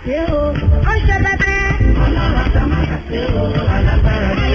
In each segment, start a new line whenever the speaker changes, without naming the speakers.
ṣe o ó ṣe bẹbẹ. ọlọ́run àtàmátà ṣe o alágbára ni.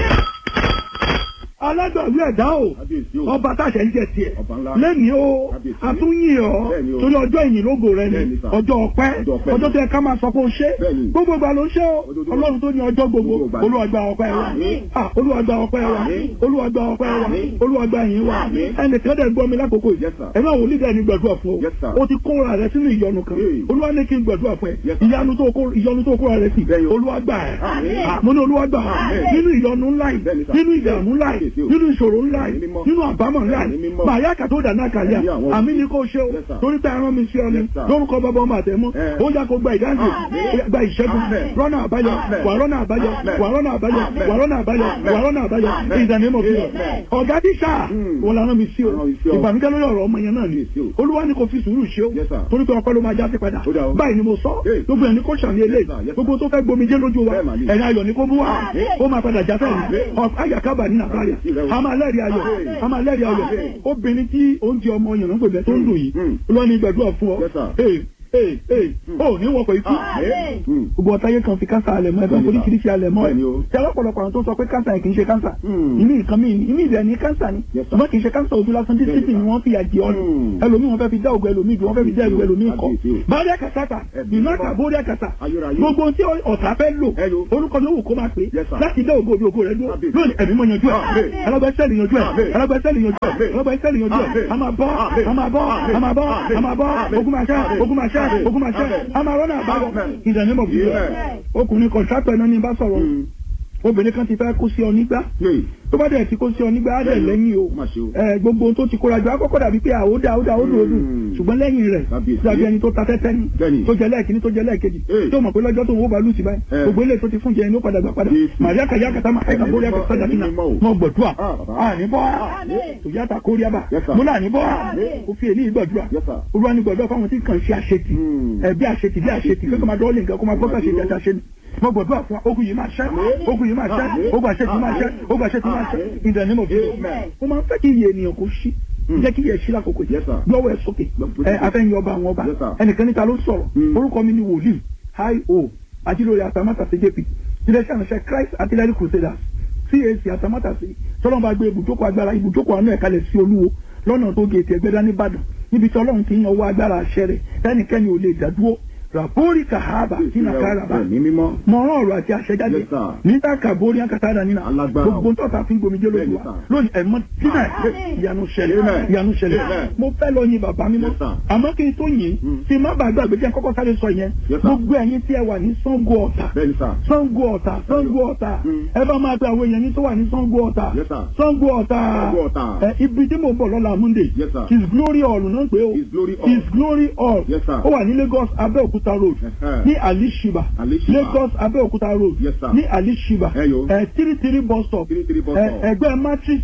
alágbàwí ẹ̀dá o
Kábíyèsí o.
ọba táṣẹ ń jẹ tiẹ̀
Ọba ńlá.
lẹ́ni o
Kábíyèsí.
àtúnyìn ọ́
Bẹ́ẹ̀ni o.
torí ọjọ́ ìyìn lógo rẹ ni
Bẹ́ẹ̀ni sà.
ọjọ́ ọpẹ́
Ọjọ́ ọpẹ́
ọjọ́
ni.
tó yẹ ká máa sọ pé o ṣe
Bẹ́ẹ̀ni.
gbogbo ìgbà ló ń ṣe o
Ojoojúmọ́.
ọlọ́run tó ní ọjọ́ gbogbo
Gbogbo ìgbà ni.
Olúwa gba ọpẹ́ wa
Àmín.
Ah, Olúwa gba ọpẹ́ wa
Àmín.
Olúwa gba ọpẹ́ wa
Àmín.
Olúwa gba ìyìn wa
Àmín.
ẹnìkan dẹ̀ gbọ́ mi lákòókò yìí
Yes, sir.
ẹ̀rọ àwọn onídàá ni gbàdúrà fún o
Yes, sir.
o ti kóra rẹ sínú ìyọnu kan
Hey.
Olúwa ní kí n gbàdúrà fún ẹ
Yes, sir.
ìyanu tó kó- ìyọnu tó kóra rẹ sí
Bẹ́ẹ̀ni o.
Olúwa gbà ẹ́
Àmín.
Ah, mo ní Olúwa gbà ẹ́
Àmín.
nínú ìyọnu ńlá yìí
Bẹ́ẹ̀ni, sir.
nínú ìdààmú ńlá yìí
Kábíyèsí o.
nínú ìṣòro ńlá yìí
Ẹ̀mí mímọ́.
nínú àbámọ̀ ńlá
Ẹ̀mí
yìí
mímọ́.
màá kàtó dàná kàlíà
Ẹ̀mí àwọn
àmì ni kò ṣe o
Yes, sir.
torí pé arán mi sí ọ ni
Yes, sir.
lórúkọ bàbá ọmọ àtẹmú
Eh.
ó yá kó gba ìdáǹdè
Àmín.
gba ìṣẹ́gun
Amen.
rọ́nà àbáyọ
Amen.
wà rọ́nà àbáyọ
Amen.
wà rọ́nà àbáyọ
Amen.
wà rọ́nà àbáyọ
Amen.
wà rọ́nà àbáyọ
Amen.
ìdàní mọ̀ fi hàn
Amen.
ọ̀gá tíṣà
Mm.
wọn lànà mi sí o
Rán mi sí ọ.
ìbànújẹ́ lórí ọ̀rọ̀ ọmọ yẹn náà ni
Yes, o.
olúwa ni kò fi sùúrù ṣe o
Yes, sir.
torí pé ọpẹ́ ló máa já sí padà
Ó dà o.
báyìí ni mo sọ
Hey.
gbogbo ẹni kò ṣàní eléyìí
Yes, sir. Yes, sir.
gbogbo tó fẹ́ gbomijé lójú wa
Bẹ́ẹ̀ mà ni.
ẹ̀yin ayọ̀ ni kó bú wa
Amen.
ó máa padà já sẹ́yìn ayàkábà ní nàbàyà a máa lẹ́rìí ayọ̀
Amen.
a máa lẹ́rìí ayọ̀
Amen.
obìnrin tí oúnjẹ ọmọ yẹn ń pèbẹ tó ń dùn yìí
Mm.
olúwa ni gbàdúrà fún ọ
Yes, sir.
ee ee ee ó ní wọ́pọ̀ ikú
Amen. Mm.
gbogbo ọ̀táyé kan fi kánsà alẹ̀ mọ́ ẹ̀fọn
Bẹ́ẹ̀ni, sir.
oríṣiríṣi alẹ̀ mọ́ ẹ̀
Bẹ́ẹ̀ni o.
tí ọlọ́pọ̀lọpọ̀ àwọn tó ń sọ pé kánsà yẹn kì í ṣe kánsà
Mm.
ìmí nǹkan mi ìmí ìbẹ̀ ní kánsà ni
Yes, sir.
ṣùgbọ́n kì í ṣe kánsà ojú lásán dísítì ni wọ́n fi àjẹ ọ́nù
Mm.
ẹlòmíì wọn fẹ́ fi dá ògùn ẹlòmíì dùn wọ́n fẹ́ fi dá ẹlòmíì ẹlòmíì kọ́
Kábíyèsí o.
báyọ̀ kàtàkà
Ẹ̀bí
ìnáka
mímọ́.
bóyá kàtà
Ayérayé.
gbogbo ohun tí ọ̀tá fẹ́ lò
Ẹyọ.
orúkọ ló wù kó máa pè é
Yes, sir.
láti dá ògo òbí ògo rẹ dúró
Kábíyèsí.
lónìí ẹ̀mí mọ̀ yanjú ẹ̀
Amen.
ẹlọ́gbẹ́sẹ̀lì yanjú ẹ̀
Amen.
ẹlọ́gbẹ́sẹ̀lì yanjú ẹ̀
Amen.
ẹlọ́gbẹ́sẹ̀lì yanjú ẹ̀
Amen.
a máa bọ́
Amen.
a máa bọ́ a máa bọ́ a máa bọ́
Amen.
ogun máa ṣẹ́
Amen.
ogun máa ṣẹ́
Amen.
ogun máa ṣẹ́
Amen.
a máa rọ́nà àbáyọ
Amen.
ìdánimọ̀ bí
Amen.
ọkùnrin kọ̀ǹtrátọ̀ iná ní bá sọ̀rọ̀
Mm.
obìnrin kan ti fẹ́ kó sí ọ nígbà
Hey.
tó bá dẹ̀ ti kó sí ọ nígbà á dẹ̀
Bẹ́ẹ̀ni o.
lẹ́yìn o
Má ṣe o.
ẹ gbogbo ohun tó ti kóra jọ akọ́kọ́ dàbí pé àwòdà àwòdà àwòdà òdù
Mm.
ṣùgbọ́n lẹ́yìn rẹ̀
Kábíyèsí.
dàbí ẹni tó ta tẹ́tẹ́ ni
Bẹ́ẹ̀ni.
tó jẹ lẹ́ẹ̀kíní tó jẹ lẹ́ẹ̀kejì
Hey.
tó mọ̀ pé lọ́jọ́ tó ń wó balùwù sí báyìí
Eh.
gbogbo ilé tó ti fún jẹ inú padà gbà padà
Jésù.
màríà kàyà kàtà máa ẹ̀ka bórí ẹ̀ka sájà kínà
Ẹ̀mí mímọ́ o.
wọn gbọ̀dúà
Ah, bàbá.
àní bọ́ tòyàtà kóríàbà
Yes, sir.
mo là ní bọ́ kò fi èlé ìgbọ̀dúà
Yes, sir.
olúwa ní gbọ̀dúà fáwọn tí kàn ṣe àṣetì
Mm.
ẹ bí àṣetì bí àṣetì kí kò máa dọ́ọ̀lì nǹkan kó máa gbọ́ sàṣetì àti àṣetì mo gbọ̀dúà fún wa ogun yìí máa ṣẹ́ ogun yìí máa ṣẹ́ ogun àṣetì máa ṣẹ́ ogun àṣetì máa ṣẹ́ in the name of Jesus
Amen.
mo máa ń fẹ́ kí iye ènìyàn kò ṣí
Mm.
jẹ́ kí iye ṣí lákòókò yìí
Yes, sir.
lọ́wọ́ ẹ̀ sókè ẹ afẹ́yìn ọba àwọn ọba
Yes, sir.
ẹnìkan níta ló sọ̀rọ̀
Mm.
orúkọ mi ni wòlíì hi o ajílórí atamátàsí jp iléeṣẹ́ àránṣẹ́ Christ artillery crusaders CAC atamátàsí tọ́lọ́mù bá gbé ibùjókòó agbára ibùjókòó àánú ẹ̀ kalẹ̀ sí olúwo lọ́nà tó gé ètò ẹgbẹ́dá nìbàdàn níbi tí ọlọ́run ti ń yan owó agbára àṣẹ rẹ̀ ẹnikẹ́ni ò lè dádúró rabori kahaba sínú karaba
Ẹ̀mí mímọ́.
mọ̀ràn ọ̀rọ̀ àti àṣẹ jáde
Yes, sir.
níta kàbórí akátádà nínú
Alágbára o.
gbogbo tó ta fi ń gbomi jẹ́ lójú
Bẹ́ẹ̀ni,
wa
sir.
lónìí ẹ̀mọ́ sínú ẹ̀ ìyanu ṣẹlẹ̀
Amen.
ìyanu ṣẹlẹ̀
Amen.
mo fẹ́ lọ yin bàbá mímọ́
Yes, sir.
àmọ́ kí n tó yìn
Mm.
tí má bàa gbàgbé jẹ́ kọ́kọ́ sáré sọ yẹn
Yes, sir.
gbogbo ẹ̀yin tí ẹ wà ní Ṣàngó Ọ̀tà
Bẹ́ẹ̀ni sà.
Ṣàngó Ọ̀tà Ṣàngó Ọ̀tà
Mm.
ẹ bá máa pe àwọn èèyàn yín tó wà ní Ṣàngó Ọ̀tà
Yes, sir.
Ṣàngó Ọ̀tà
Ṣàngó Ọ̀tà.
ẹ ibi tí mo bọ̀ lọ́la Monday
Yes, sir.
His Glory Hall náà pé o
His Glory Hall.
His Glory Hall
Yes, sir.
ó wà ní Lagos Abẹ́òkúta Road
Ẹ̀hẹ́.
ní Alishiba
Alishiba.
Lagos Abẹ́òkúta Road
Yes, sir.
ní Alishiba
Ẹ yo.
ẹ three three bus stop
Three three bus
ẹ,
stop.
ẹgbẹ́ matrix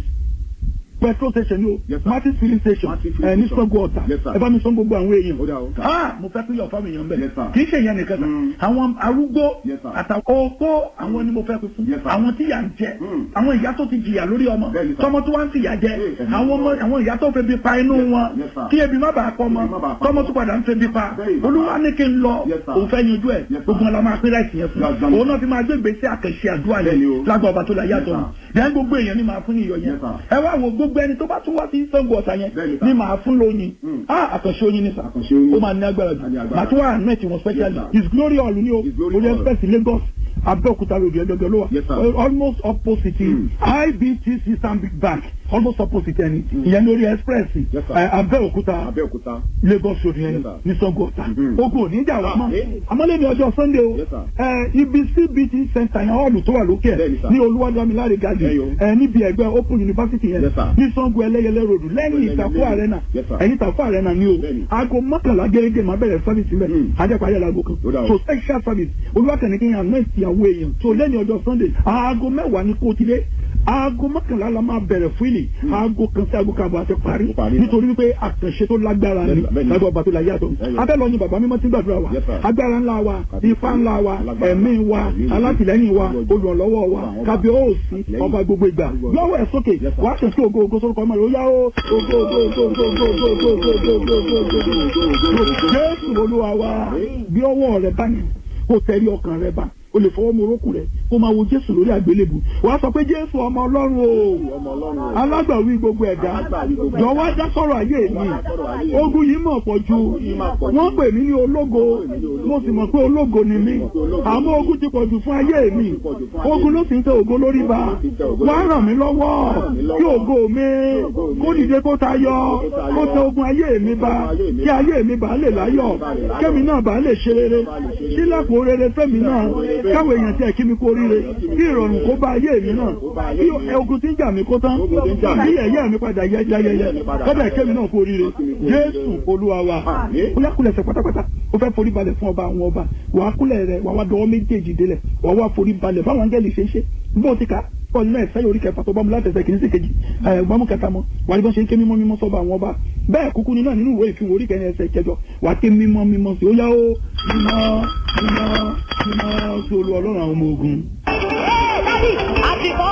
petrol station ni o
Yes, sir.
matrix filling station
Matrix
ẹ
filling
ní
station.
Ṣàngó Ọ̀tà
Yes, sir.
ẹ bá mi sọ gbogbo àwọn èèyàn
Ó dà o.
ah mo fẹ́ pín yọ̀ fáwọn èèyàn
Yes,
bẹ́ẹ̀
sir.
kì í ṣe ìyẹn nìkan sà
Mm.
àwọn arúgbó
Yes, sir.
àtàwọn opó àwọn ni mo fẹ́ pín fún
Yes, sir.
àwọn tí yà ń jẹ
Mm.
àwọn ìyá tó ti jìyà lórí ọmọ
Bẹ́ẹ̀ni, sir.
tọmọ tó wá ń fìyà jẹ
Yes, sir.
àwọn ọmọ àwọn ìyá tó febi pa inú wọn
Yes, sir.
kí ebi má bàa pọ̀ mọ́
Ebi má bàa pa
tọmọ
mọ́.
tó padà ń febi pa
Bẹ́ẹ̀ni, sir.
olúwa ní kí n lọ
Yes, sir.
òun fẹ́ yanjú ẹ̀
Yes, sir.
gbogbo ọlọmọ apẹ́ láìsí yẹn fún
Yes, sir.
òun náà fi máa gbé ìgbésẹ̀ àkànṣe àdúrà
Bẹ́ẹ̀ni
yẹn
o.
lágbà ọba tó la yàtọ̀
Yes,
dẹ́n gbogbo èèyàn ni màá fún iyọ̀ yẹn
Yes, sir.
ẹ wá wo gbogbo ẹni tó bá tún wá sí Ṣàngó Ọ̀tà yẹn
Bẹ́ẹ̀ni, sir.
ni màá fún lóyin
Mm.
ah àkànṣe oyin ni sà
Àkànṣe oyin.
ó máa ní agbára jù
Á ní agbára.
màá tún wá àánú ẹ̀ tí wọ́n specially
Yes, sir.
his glory hall ni o
His Glory
orí
Hall.
express Lagos Abẹ́òkúta road ẹ̀dọ́gbẹ́ ló wà
Yes, sir.
Al- almost opposite
Mm.
IBTC Stanbic Bank almost opposite ẹni ìyẹn lórí express
Yes, sir.
ẹ, Abẹ́òkúta
Abẹ́òkúta.
Lagos road yẹn
Yes, sir.
ní Ṣàngó Ọ̀tà
Mhm.
ogun ò ní jà wá mọ́
Ah, eh.
àmọ́lé ní ọjọ́ Sunday o
Yes, sir.
ẹ, ibi CBT center yẹn hall tó wà lókè ẹ̀
Bẹ́ẹ̀ni, sir.
ní Olúwadámiláre garden
Ẹ yo.
ẹ, níbi ẹgbẹ́ Open University yẹn
Yes, sir.
ní Ṣàngó Ẹlẹ́yẹlé road lẹ́yìn
Ẹlẹ́yẹlé
Ìtàkùn
road.
Arena
Yes, sir.
ẹ̀yìn Ìtàkùn Arena ni o
Bẹ́ẹ̀ni.
aago mọ́kànlá gẹ́gẹ́ máa bẹ̀rẹ̀ service mẹ́
Mm.
ajẹ́pàdé àlago kan
Ó dà o.
so special service olúwakànnì kí n àná ìtìyàwó èèyàn so lẹ́yìn ọjọ́ Sunday aago mẹ́wàá ní kó tilé aago mọ́kànlá la máa bẹ̀rẹ̀ fúlì aago kan sí aago kan àbọ̀ àti parí
Ó parí.
nítorí wípé àkànṣe tó lágbára ni
Yes, sir. Bẹ́ẹ̀ni.
lágbó ọba tó la yàtọ̀
Bẹ́ẹ̀ni.
abẹ́lọ ni bàbá mímọ́ ti gbàdúrà wa
Yes, sir.
agbára ńlá wa
Kábíyèsí.
ipá ńlá wa
Alágbára.
ẹ̀mí wa
Ẹ̀mí wa.
alátìlẹ́yìn wa
Olùwọ́jọ́.
olùrànlọ́wọ́ wa
Ọba àwọn ọba.
kábíyèsí
Àtìlẹ́yìn.
ọba gbogbo ìgbà
Olùwọ́jọ́.
lọ́wọ́ ẹ̀ sókè
Yes, sir.
wàá ṣe sí ògo ògo sórúkọ ọmọ rẹ̀ ó yá ó ògo ògo ògo ògo ògo ògo ògo ògo ògo ògo ògo ògo ògo ògo Jésù olúwa wa bí ọwọ́ rẹ̀ báyìí kó tẹrí ọkàn rẹ bá o lè fọwọ́ mu orókùn rẹ kó máa wo jésù lórí àgbélébù wàá sọ pé jésù ọmọ ọlọ́run o alágbàwí gbogbo ẹ̀dá jọ̀wọ́ dá sọ̀rọ̀ ayé mi ogun yìí mọ̀ pọ̀ ju wọ́n pè mí ní ológo mo sì mọ̀ pé ológo ni mí àmọ́ ogun ti pọ̀ jù fún ayé mi ogun ló sì ń tẹ ògo lórí ba wàá ràn mí lọ́wọ́ kí ògo mi kó dìde kó tayọ kó tẹ ogun ayé mi ba kí ayé mi bá lè láyọ̀ kémi náà bá lè ṣe rere sílẹ̀kùn rere fẹ́mi náà káwọn èèyàn tiẹ̀ kí mi kó ríre kí ìrọ̀rùn kó bá ayé mi náà kí ogun tí ń jà mí kó tán kí ẹ̀yẹ́ mi padà yẹ yẹyẹyẹ kọ́dà kémi náà kó ríre jésù olúwa wa ó yá kúlẹ̀ ẹsẹ̀ pátápátá ó fẹ́ forí balẹ̀ fún ọba àwọn ọba wàá kúlẹ̀ rẹ̀ wàá wá dọwọ́ méjèèjì délẹ̀ wàá wá forí balẹ̀ báwọn angẹ́lì ṣe ń ṣe bó ti kà kọ́ nínú ẹ̀fẹ́ orí kẹfà tó bá mu láti ẹsẹ̀ kìíní sí kejì ẹ̀ gbọ́mú kẹta mọ́ wà ní bọ́n ṣe ń ké mímọ́ mímọ́ sọ́ba àwọn ọba bẹ́ẹ̀ kúkú ni náà nínú ìwé ìfihàn orí kẹrin ẹsẹ̀ kẹjọ wà á ké mímọ́ mímọ́ sí ó yá ó mímọ́ mímọ́ mímọ́ sí olú ọlọ́run àwọn ọmọ ogun.
Dádì, àti